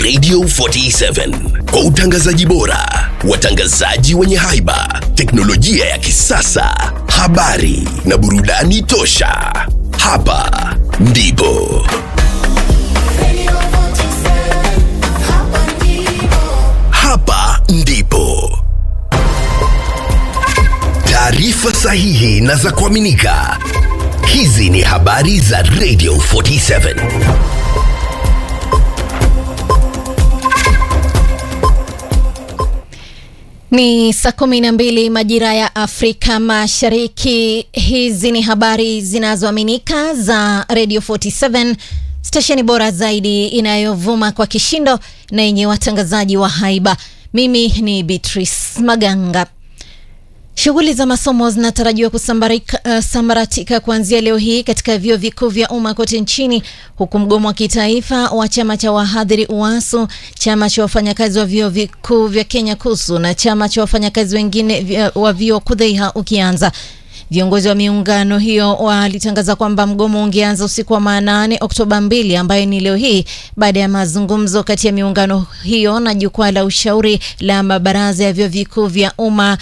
Radio 47 kwa utangazaji bora, watangazaji wenye haiba, teknolojia ya kisasa, habari na burudani tosha. Hapa ndipo hapa ndipo taarifa sahihi na za kuaminika. Hizi ni habari za Radio 47. Ni saa kumi na mbili majira ya Afrika Mashariki. Hizi ni habari zinazoaminika za Radio 47, stesheni bora zaidi inayovuma kwa kishindo na yenye watangazaji wa haiba. Mimi ni Beatrice Maganga. Shughuli za masomo zinatarajiwa kusambaratika uh, kuanzia leo hii katika vyuo vikuu vya umma kote nchini, huku mgomo wa kitaifa wa chama cha wahadhiri UASU, chama cha wafanyakazi wa vyuo vikuu vya Kenya KUSU na chama cha wafanyakazi wengine vya- wa vyuo KUDHEIHA ukianza. Viongozi wa miungano hiyo walitangaza kwamba mgomo ungeanza usiku wa manane Oktoba 2 ambayo ni leo hii baada ya mazungumzo kati ya miungano hiyo na jukwaa la ushauri la mabaraza ya vyuo vikuu vya umma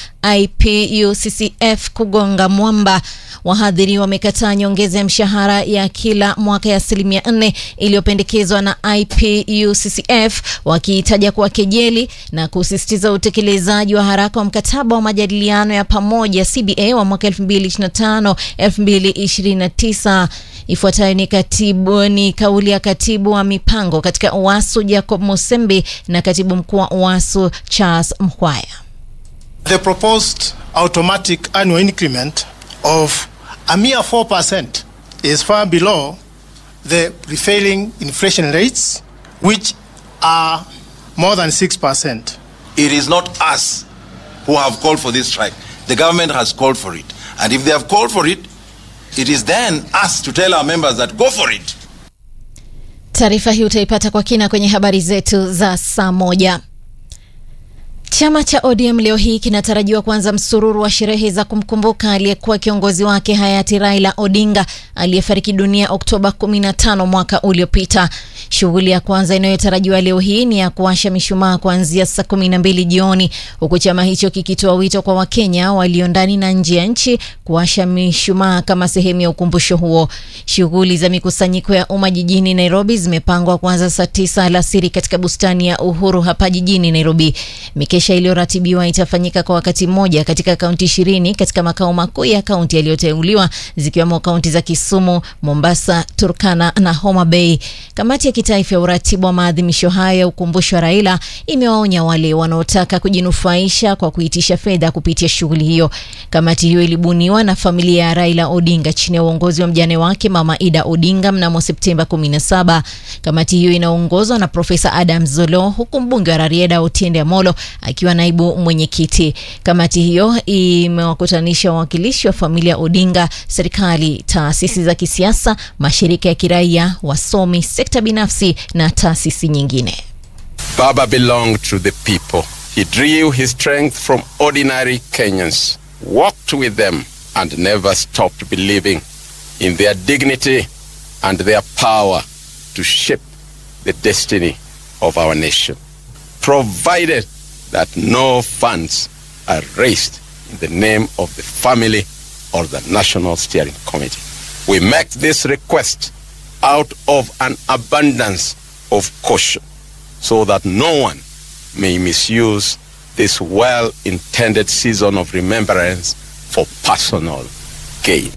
IPUCCF kugonga mwamba. Wahadhiri wamekataa nyongeza ya mshahara ya kila mwaka ya asilimia nne iliyopendekezwa na IPUCCF wakiitaja kuwa kejeli na kusisitiza utekelezaji wa haraka wa mkataba wa majadiliano ya pamoja CBA wa mwaka 2025 2029. Ifuatayo ni katibu ni kauli ya katibu wa mipango katika UASU Jacob Musembi na katibu mkuu wa UASU Charles Mhwaya. The proposed automatic annual increment of a mere 4% is far below the prevailing inflation rates, which are more than 6%. It is not us who have called for this strike. The government has called for it. And if they have called for it, it is then us to tell our members that go for it. Taarifa hii utaipata kwa kina kwenye habari zetu za saa moja. Chama cha ODM leo hii kinatarajiwa kuanza msururu wa sherehe za kumkumbuka aliyekuwa kiongozi wake hayati Raila Odinga aliyefariki dunia Oktoba 15 mwaka uliopita. Shughuli ya kwanza inayotarajiwa leo hii ni ya kuwasha mishumaa kuanzia saa 12 jioni, huku chama hicho kikitoa wito kwa Wakenya walio ndani na nje ya nchi kuwasha mishumaa kama sehemu ya ukumbusho huo. Shughuli za mikusanyiko ya umma jijini Nairobi zimepangwa kuanza saa 9 alasiri katika bustani ya Uhuru hapa jijini Nairobi. Mikesha iliyoratibiwa itafanyika kwa wakati mmoja katika kaunti ishirini katika makao makuu ya kaunti yaliyoteuliwa zikiwemo kaunti za Kisumu, Mombasa, Turkana na Homa Bay. Kamati ya kitaifa ya uratibu wa maadhimisho hayo ya ukumbusho wa Raila imewaonya wale wanaotaka kujinufaisha kwa kuitisha fedha kupitia shughuli hiyo. Kamati hiyo ilibuniwa na familia ya Raila Odinga chini ya uongozi wa mjane wake Mama Ida Odinga mnamo Septemba 17. Kamati hiyo inaongozwa na Profesa Adam Zolo huku mbunge wa Rarieda Otiende Amolo akiwa naibu mwenyekiti. Kamati hiyo imewakutanisha wawakilishi wa familia Odinga, serikali, taasisi za kisiasa, mashirika ya kiraia, wasomi, sekta binafsi na taasisi nyingine. Baba belonged to the people. He drew his strength from ordinary Kenyans, walked with them, and never stopped believing in their dignity and their power to shape the destiny of our nation. Provided that no funds are raised in the name of the family or the National Steering Committee. We make this request out of an abundance of caution so that no one may misuse this well intended season of remembrance for personal gain.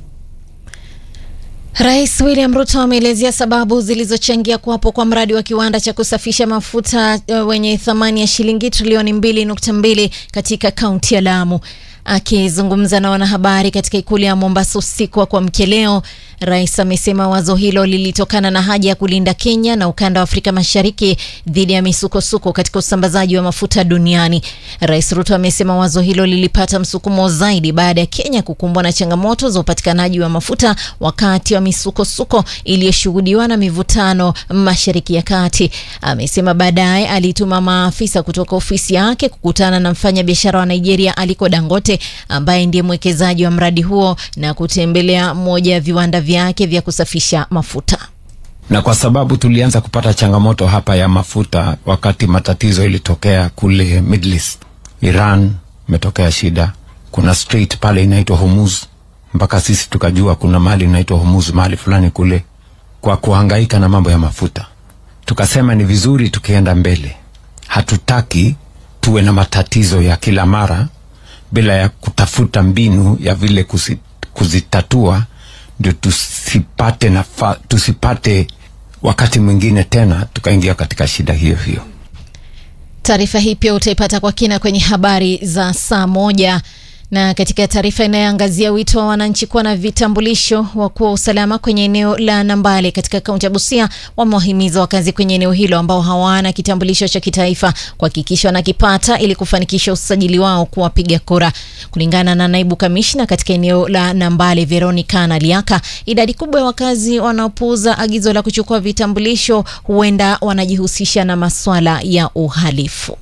Rais William Ruto ameelezea sababu zilizochangia kuwapo kwa mradi wa kiwanda cha kusafisha mafuta uh, wenye thamani ya shilingi trilioni 2.2 katika kaunti ya Lamu. Akizungumza na wanahabari katika ikulu ya Mombasa usiku wa kuamkia leo, rais amesema wazo hilo lilitokana na haja ya kulinda Kenya na ukanda wa Afrika Mashariki dhidi ya misukosuko katika usambazaji wa mafuta duniani. Rais Ruto amesema wazo hilo lilipata msukumo zaidi baada ya Kenya kukumbwa na changamoto za upatikanaji wa mafuta wakati wa misukosuko iliyoshuhudiwa na mivutano Mashariki ya Kati. Amesema baadaye alituma maafisa kutoka ofisi yake kukutana na mfanyabiashara wa Nigeria Aliko Dangote ambaye ndiye mwekezaji wa mradi huo na kutembelea moja ya viwanda vyake vya kusafisha mafuta. na kwa sababu tulianza kupata changamoto hapa ya mafuta wakati matatizo ilitokea kule Middle East, Iran imetokea shida, kuna strait pale inaitwa Hormuz, mpaka sisi tukajua kuna mahali inaitwa Hormuz mahali fulani kule, kwa kuhangaika na mambo ya mafuta, tukasema ni vizuri tukienda mbele, hatutaki tuwe na matatizo ya kila mara bila ya kutafuta mbinu ya vile kusi, kuzitatua ndio tusipate nafa, tusipate wakati mwingine tena tukaingia katika shida hiyo hiyo. Taarifa hii pia utaipata kwa kina kwenye habari za saa moja na katika taarifa inayoangazia wito wa wananchi kuwa na vitambulisho, wakuu wa usalama kwenye eneo la Nambale katika kaunti ya Busia wamewahimiza wakazi kwenye eneo hilo ambao hawana kitambulisho cha kitaifa kuhakikisha wanakipata ili kufanikisha usajili wao kuwa wapiga kura. Kulingana na naibu kamishna katika eneo la Nambale Veronica Naliaka, idadi kubwa ya wakazi wanaopuuza agizo la kuchukua vitambulisho huenda wanajihusisha na maswala ya uhalifu.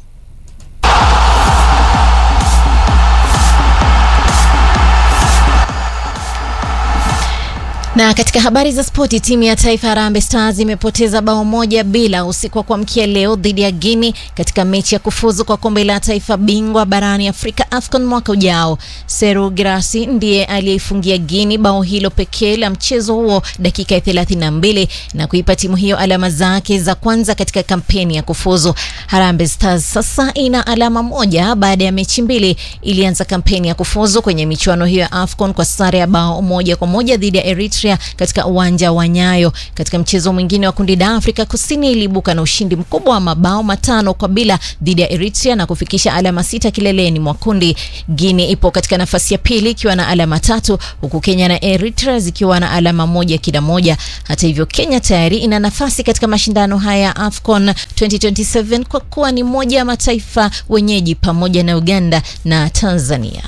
Na katika habari za spoti, timu ya taifa Harambee Stars imepoteza bao moja bila usiku wa kuamkia leo dhidi ya Guinea katika mechi ya kufuzu kwa kombe la taifa bingwa barani Afrika AFCON mwaka ujao. Seru Girassi ndiye aliyeifungia Guinea bao hilo pekee la mchezo huo dakika ya 32 na kuipa timu hiyo alama zake za kwanza katika kampeni ya kufuzu. Harambee Stars sasa ina alama moja baada ya mechi mbili. Ilianza kampeni ya kufuzu kwenye michuano hiyo ya AFCON kwa sare ya bao moja kwa moja dhidi ya Eritrea katika uwanja wa Nyayo. Katika mchezo mwingine wa kundi D, Afrika Kusini iliibuka na ushindi mkubwa wa mabao matano kwa bila dhidi ya Eritrea na kufikisha alama sita kileleni mwa kundi. Guinea ipo katika nafasi ya pili ikiwa na alama tatu huku Kenya na Eritrea zikiwa na alama moja kila moja. Hata hivyo, Kenya tayari ina nafasi katika mashindano haya ya AFCON 2027 kwa kuwa ni moja ya mataifa wenyeji pamoja na Uganda na Tanzania.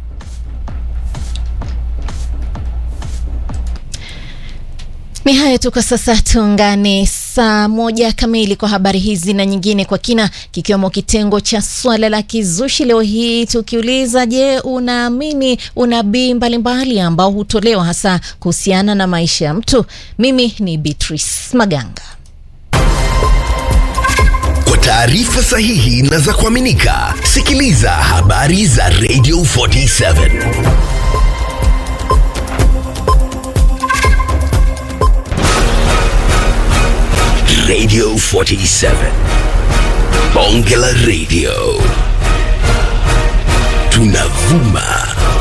Ni hayo tu kwa sasa, tuungane saa moja kamili kwa habari hizi na nyingine kwa kina, kikiwemo kitengo cha swala la kizushi leo hii tukiuliza, je, unaamini unabii mbalimbali ambao hutolewa hasa kuhusiana na maisha ya mtu? Mimi ni Beatrice Maganga. Kwa taarifa sahihi na za kuaminika, sikiliza habari za Radio 47 Radio 47 Bonge la Radio tunavuma